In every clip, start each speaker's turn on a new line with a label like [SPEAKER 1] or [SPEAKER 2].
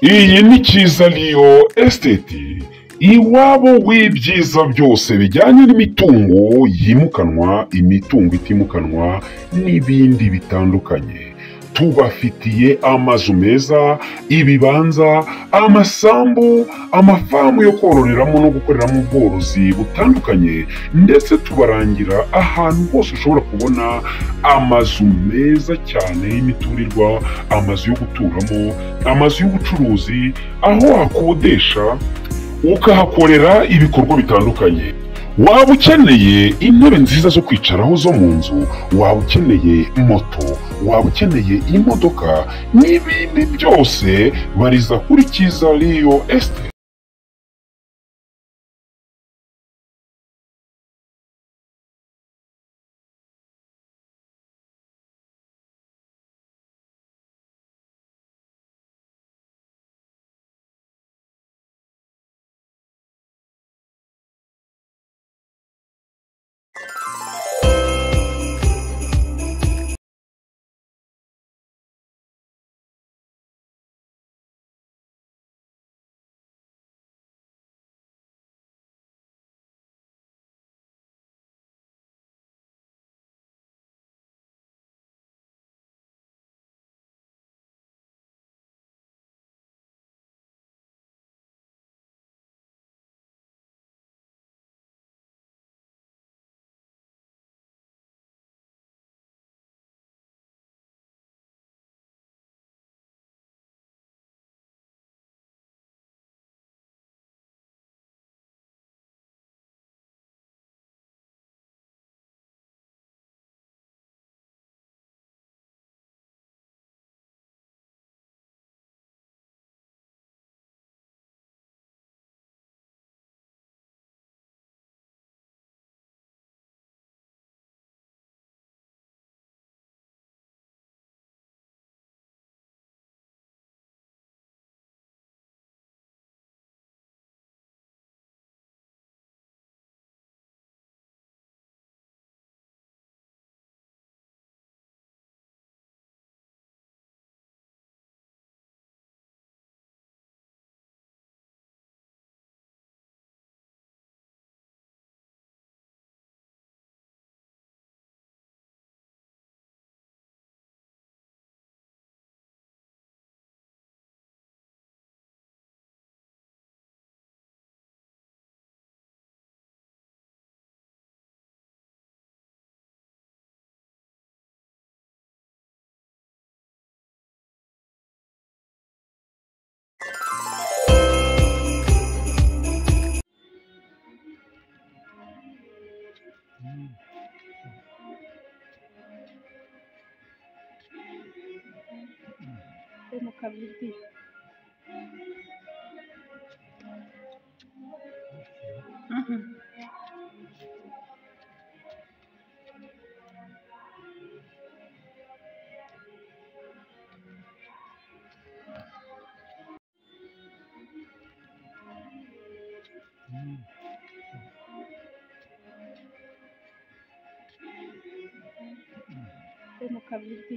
[SPEAKER 1] iyi ni Kizaliyo esiteti iwabo w'ibyiza byose bijyanye n'imitungo yimukanwa imitungo itimukanwa n'ibindi bitandukanye tubafitiye amazu meza ibibanza amasambu amafamu yo kororeramo no gukoreramo ubworozi butandukanye ndetse tubarangira ahantu hose ushobora kubona amazu meza cyane y'imiturirwa amazu yo guturamo amazu y'ubucuruzi aho wakodesha ukahakorera ibikorwa bitandukanye waba ukeneye intebe nziza zo kwicaraho zo mu nzu waba ukeneye moto waba ukeneye imodoka n'ibindi byose bariza kuri cyiza riyo esite
[SPEAKER 2] mu kabiri mu kabiri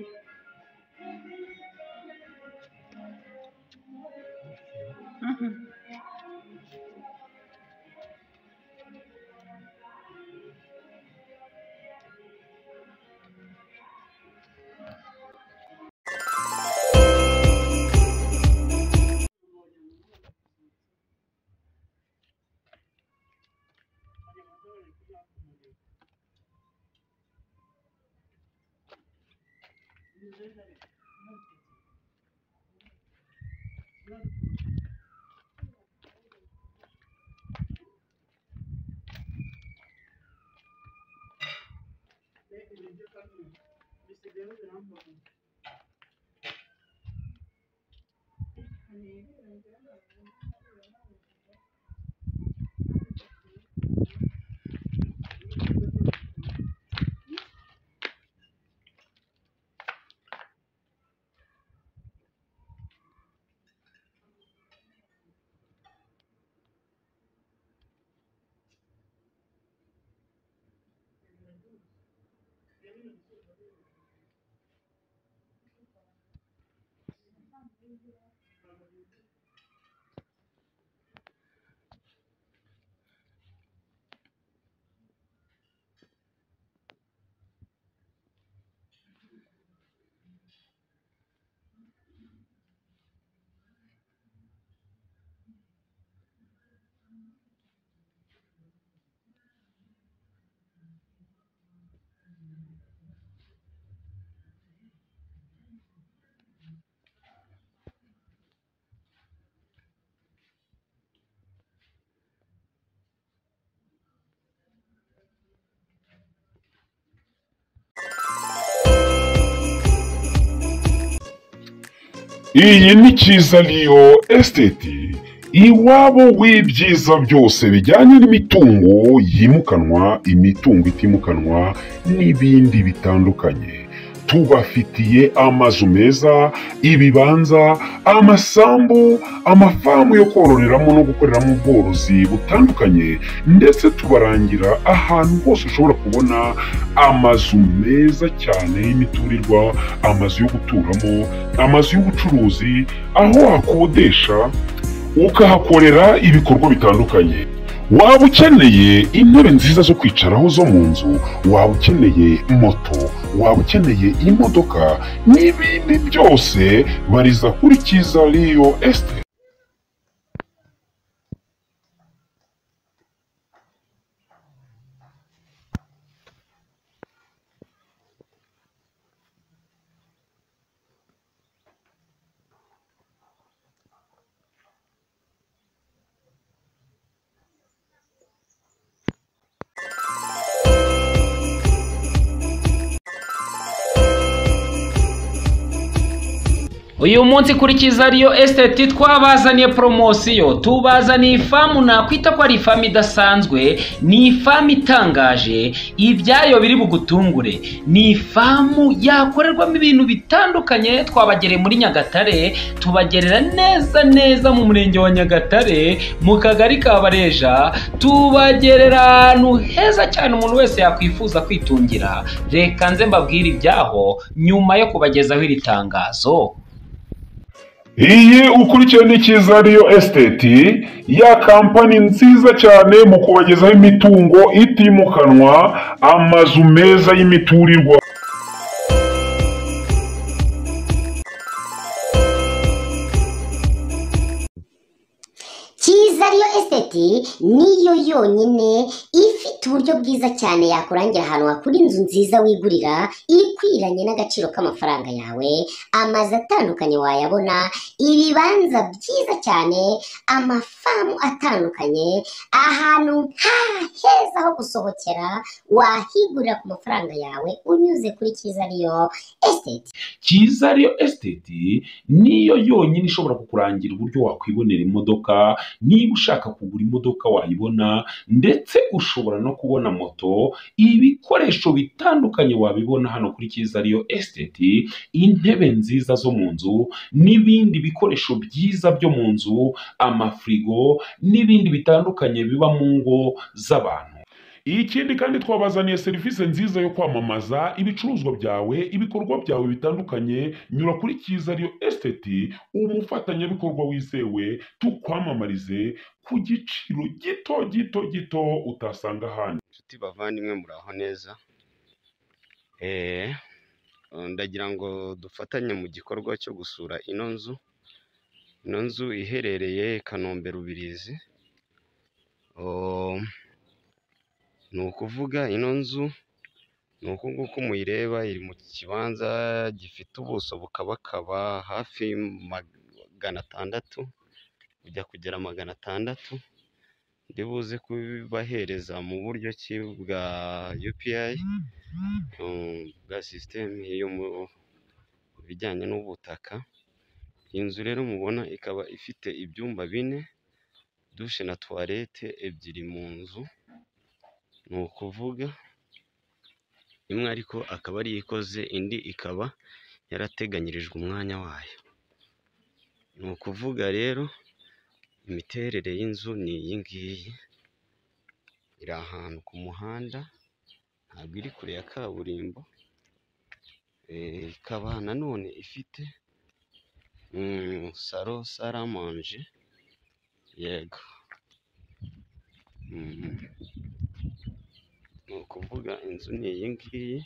[SPEAKER 1] iyi ni kizaliyo esiteti iwabo w'ibyiza byose bijyanye n'imitungo yimukanwa imitungo itimukanwa n'ibindi bitandukanye tubafitiye amazu meza ibibanza amasambu amafamu yo kororeramo no gukoreramo ubworozi butandukanye ndetse tubarangira ahantu hose ushobora kubona amazu meza cyane y'imiturirwa amazu yo guturamo amazu y'ubucuruzi aho wakodesha ukahakorera ibikorwa bitandukanye waba ukeneye intebe nziza zo kwicaraho zo mu nzu waba ukeneye moto waba ukeneye imodoka n'ibindi byose bariza kuri kiza riyo esite
[SPEAKER 2] uyu munsi kuri kiza riyo esiteti twabazaniye poromosiyo tubazaniye ifamu nakwita ko ari ifamu idasanzwe ni ifamu itangaje ibyayo biri bugutungure ni ifamu yakorerwamo ibintu bitandukanye twabagereye muri nyagatare tubagerera neza neza mu murenge wa nyagatare mu kagari ka bareja tubagerera ahantu heza cyane umuntu wese yakwifuza kwitungira reka nze mbabwire ibyaho nyuma yo kubagezaho iri tangazo
[SPEAKER 1] iyi ukurikiye ni kiza riyo esiteti ya kampani nziza cyane mu kubagezaho imitungo itimukanwa amazu meza y'imiturirwa
[SPEAKER 3] cyiza ariyo esiteti niyo yonyine ifite uburyo bwiza cyane yakurangira ahantu hakura inzu nziza wigurira ikwiranye n'agaciro k'amafaranga yawe amazu atandukanye wayabona ibibanza byiza cyane amafamu atandukanye ahantu ha heza ho gusohokera wahigurira ku mafaranga yawe unyuze kuri cyiza ariyo esiteti
[SPEAKER 2] cyiza ariyo esiteti niyo yonyine ishobora kukurangira uburyo wakwibonera imodoka niba ushaka kugura imodoka wayibona ndetse ushobora no kubona moto ibikoresho bitandukanye wabibona hano kuri cyiza ariyo esiteti intebe nziza zo mu nzu n'ibindi bikoresho byiza byo mu nzu amafirigo n'ibindi bitandukanye biba mu ngo z'abantu
[SPEAKER 1] ikindi kandi twabazaniye serivisi nziza yo kwamamaza ibicuruzwa byawe ibikorwa byawe bitandukanye nyura kuri kiza ariyo esiteti umufatanyabikorwa wizewe tukwamamarize ku giciro gito gito gito utasanga ahandi
[SPEAKER 4] inshuti bavandimwe muraho neza Eh, ndagira ngo dufatanye mu gikorwa cyo gusura ino nzu ino nzu iherereye kanombe rubirizi Oh, ni ukuvuga ino nzu ni uku nguku muyireba iri mu kibanza gifite ubuso bukabakaba hafi magana atandatu ujya kugera magana atandatu ndi buze kubahereza mu buryo ki bwa UPI um, bwa sisiteme yo mu bijyanye n'ubutaka iyi nzu rero mubona ikaba ifite ibyumba bine dushe na tuwarete ebyiri mu nzu ni ukuvuga imwe ariko akaba ari yo ikoze indi ikaba yarateganyirijwe umwanya wayo ni ukuvuga rero imiterere y'inzu ni iyi ngiyi iri ahantu ku muhanda ntabwo iri kure ya kaburimbo Eh, ikaba nanone ifite mm, salo saramanje yego Mm. ni ukuvuga inzu ni iyi ngiyi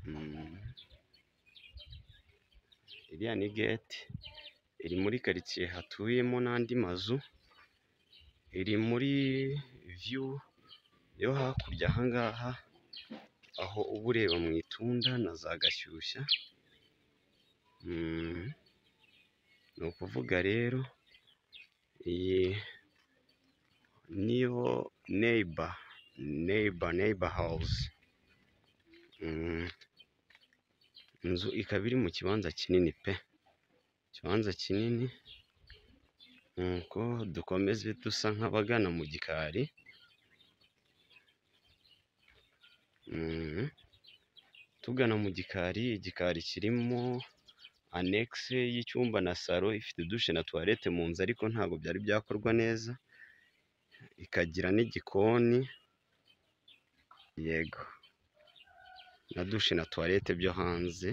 [SPEAKER 4] Mm. iriya ni geti iri muri karitsiye hatuyemo n'andi mazu iri muri viyu yo hakurya aha ngaha aho uba ureba mu itunda na za gashyushya Mm. ni ukuvuga rero iyi niyo neighbor neighbor neighbor house Mm. inzu ikaba iri mu kibanza kinini pe ikibanza kinini nuko dukomeze dusa nk'abagana mu gikari Mm. tugana mu gikari igikari kirimo anekise y'icyumba na salo ifite dushe na tuwarete mu nzu ariko ntabwo byari byakorwa neza ikagira n'igikoni yego na dushe na tuwarete byo hanze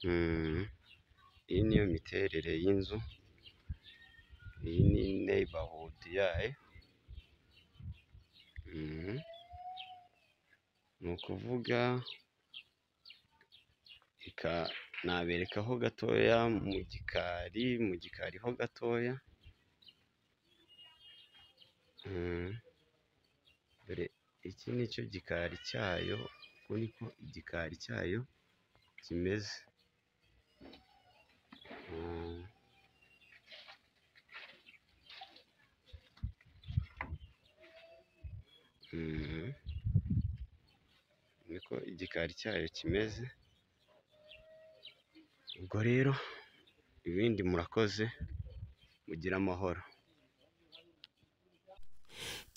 [SPEAKER 4] Mm. iyi niyo miterere y'inzu iyi ni neighborhood yayo Mm. ni ukuvuga reka naberekaho gatoya mu gikari mu gikari ho gatoya Mm. dore iki ni cyo gikari cyayo uku niko igikari cyayo kimeze Mm. Mm. niko igikari cyayo kimeze ubwo rero ibindi murakoze mugire amahoro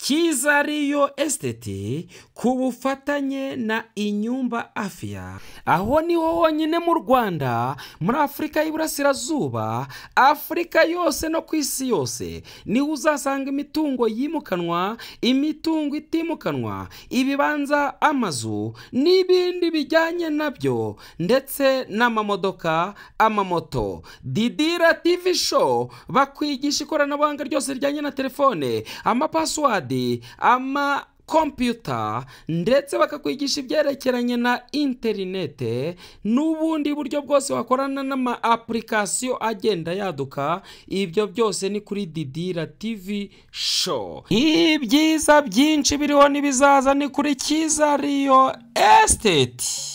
[SPEAKER 5] cyiza riyo esiteti ku bufatanye na inyumba afya aho niho honyine mu rwanda muri afurika y'iburasirazuba afurika yose no ku isi yose niho uzasanga imitungo yimukanwa imitungo itimukanwa ibibanza amazu n'ibindi bijyanye nabyo ndetse n'amamodoka amamoto didira tivi show bakwigisha ikoranabuhanga ryose rijyanye na telefone amapasiwadi ama kompiyuta ndetse bakakwigisha ibyerekeranye na interinete n'ubundi buryo bwose wakorana n'ama apurikasiyo agenda yaduka ibyo byose ni kuri didira tivi show ibyiza byinshi biriho n'ibizaza ni kuri cyiza riyo esiteti